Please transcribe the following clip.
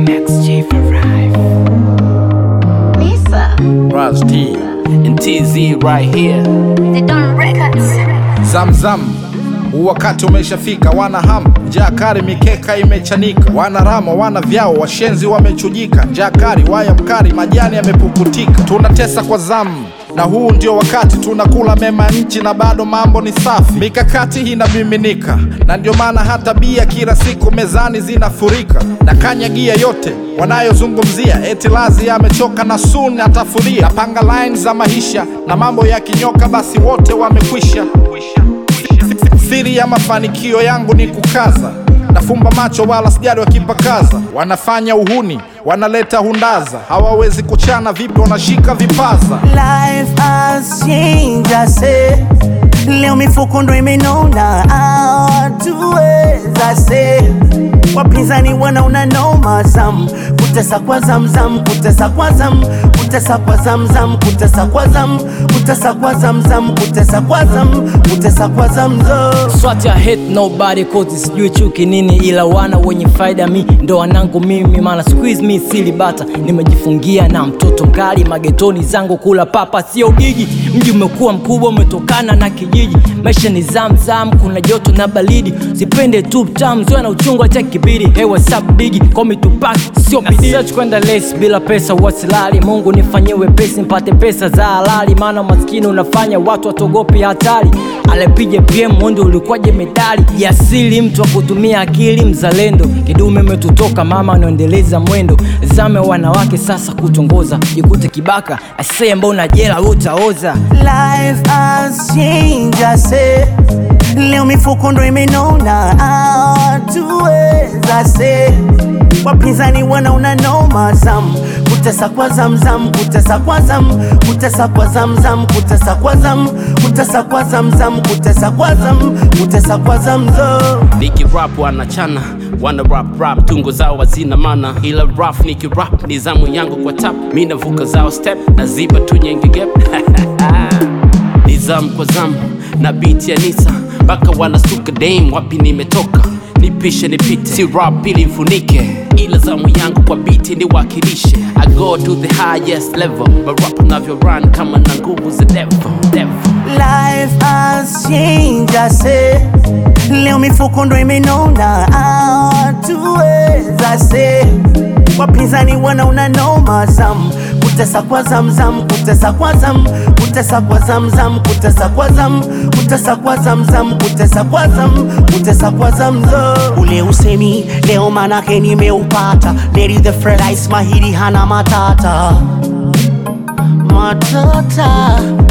Next G for Rife. Lisa, Raz T and TZ right here. the Don Records. Zamzam, huu wakati umeshafika, wana hamu, njaa kali, mikeka imechanika, wana rama, wana vyao, washenzi wamechujika, njaa kali, waya mkali, majani yamepukutika, tunatesa kwa zamu na huu ndio wakati tunakula mema ya nchi na bado mambo ni safi, mikakati inamiminika, na ndio maana hata bia kila siku mezani zinafurika, na kanyagia yote wanayozungumzia, eti lazi amechoka na sun atafuria, napanga line za maisha na mambo ya kinyoka, basi wote wamekwisha. Siri ya mafanikio yangu ni kukaza, nafumba macho wala sijali wakipakaza. Wanafanya uhuni, wanaleta hundaza, hawawezi kuchana vipi, wanashika vipaza. Life has changed, I say. Leo mifuko ndo imenona, hatuweza say. Wapinzani wanaona noma zam, kutesa kwa zamzam, kutesa kwa zam, kutesa kwa zamzam, kutesa kwa zam, kutesa kwa zamzam, kutesa kwa zam, kutesa kwa zamzam. Swat ya hate nobody cause sijui chuki nini, ila wana wenye faida mi ndo wanangu mimi, maana squeeze mi sili bata, nimejifungia na mtoto mkali magetoni zangu kula papa sio gigi. Mji umekuwa mkubwa umetokana na kijiji, maisha ni zamzam, kuna joto na baridi, sipende tu tam zoea na uchungu cha kibiri, hewa sub bigi komi tupak sio bidii, search kwenda less bila pesa wasilali, Mungu nifanyie wepesi mpate pesa za halali, maana maskini unafanya watu watogopi hatari alepiga PM mwendo ulikuwaje medali ya asili, mtu wa kutumia akili, mzalendo kidume umetutoka mama, anaendeleza mwendo zame wanawake sasa kutongoza, jikute kibaka asee, mbona jela utaoza Life has changed, I say. Leo mifuko ndo imenona, hatuweza say. Wapinzani wanaona noma zam, kutesa kwa zamzam, kutesa kwa zam, kutesa kwa zamzam, kutesa kwa zam, kutesa kwa zamzam, kutesa kwa zam, kutesa kwa zamzam. Niki rap wanachana wana rap rap tungo zao hazina mana ila rap niki rap ni zamu yangu kwa tap mi navuka zao step naziba tu nyenge gap ni zamu kwa zamu na beat ya nisa mpaka wanasuka dame wapi nimetoka nipishe nipite si rap ili mfunike ila zamu yangu kwa biti niwakilishe I go to the highest level marap navyo run kama na nguvu za devil devil Life has changed, I say. Leo mifuko ndo imenona, hatuweza say. Wapinzani wanaona noma zam, kutesa kwa zamzam, kutesa kwa zam, kutesa kwa zamzam, kutesa kwa zam, kutesa kwa zamzam, kutesa kwa zam, kutesa kwa zamzam. Ule usemi leo manake nimeupata, Lady the Fred Ice mahiri hana matata matata